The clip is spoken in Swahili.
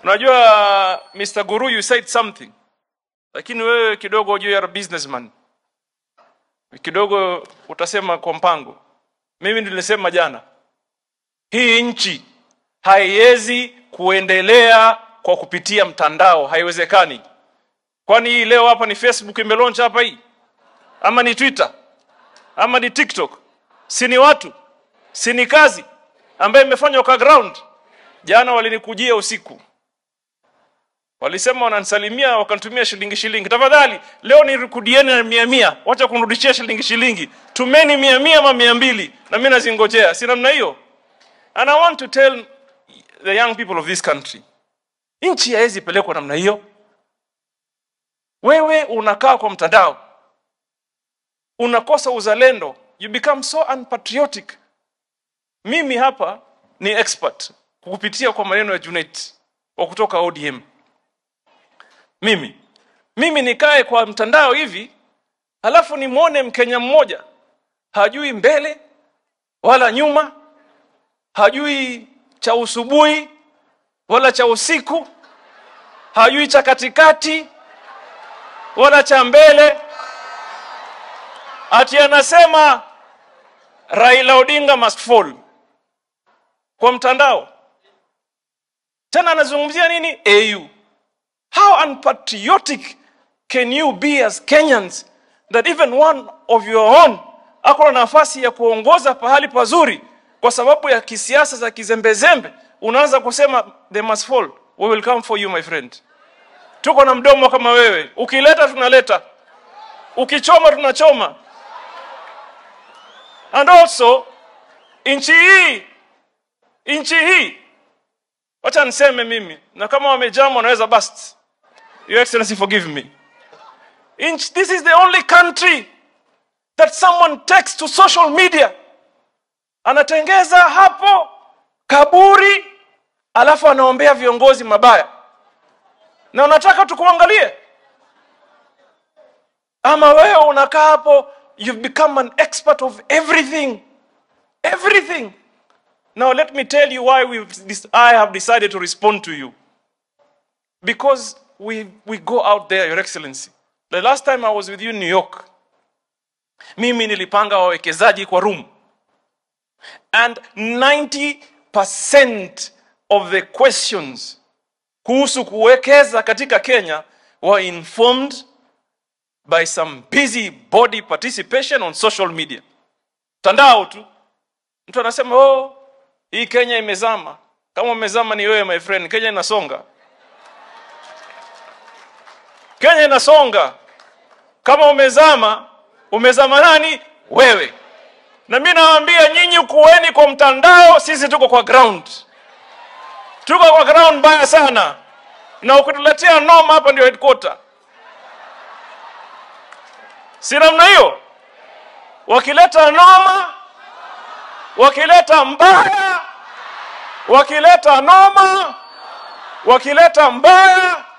unajua Mr. Guru you said something lakini wewe kidogo you are a businessman kidogo utasema kwa mpango mimi nilisema jana hii nchi haiwezi kuendelea kwa kupitia mtandao haiwezekani kwani hii leo hapa ni facebook imelaunch hapa hii ama ni twitter ama ni tiktok si ni watu si ni kazi ambayo imefanywa kwa ground jana walinikujia usiku walisema wananisalimia wakanitumia shilingi shilingi tafadhali leo nirikudieni na mia mia wacha kunirudishia shilingi shilingi tumeni mia mia ama mia mbili na mi nazingojea si namna hiyo and i want to tell the young people of this country nchi haiwezi pelekwa namna hiyo wewe unakaa kwa mtandao unakosa uzalendo you become so unpatriotic mimi hapa ni expert kupitia kwa maneno ya Junet wa kutoka ODM mimi mimi nikae kwa mtandao hivi halafu nimwone mkenya mmoja hajui mbele wala nyuma hajui cha usubuhi wala cha usiku hajui cha katikati wala cha mbele ati anasema Raila Odinga must fall kwa mtandao tena anazungumzia nini AU how unpatriotic can you be as Kenyans that even one of your own ako na nafasi ya kuongoza pahali pazuri kwa sababu ya kisiasa za kizembezembe unaanza kusema they must fall we will come for you my friend tuko na mdomo kama wewe ukileta tunaleta ukichoma tunachoma and also nchi hii nchi hii wacha niseme mimi na kama wamejama wanaweza bust your excellency forgive me Inch, this is the only country that someone takes to social media anatengeza hapo kaburi alafu anaombea viongozi mabaya na unataka tukuangalie ama wewe unakaa hapo you've become an expert of everything everything now let me tell you why we've, this, i have decided to respond to you because we, we go out there your excellency the last time i was with you in new york mimi nilipanga wawekezaji kwa room and 90% of the questions kuhusu kuwekeza katika kenya were informed by some busy body participation on social media mtandao tu mtu anasema oh hii kenya imezama kama umezama ni wewe my friend kenya inasonga kenya inasonga kama umezama umezama nani wewe na mi nawaambia nyinyi kuweni kwa mtandao sisi tuko kwa ground tuko kwa ground mbaya sana na ukituletea noma hapa ndio headquarter si namna hiyo wakileta noma wakileta mbaya wakileta noma wakileta mbaya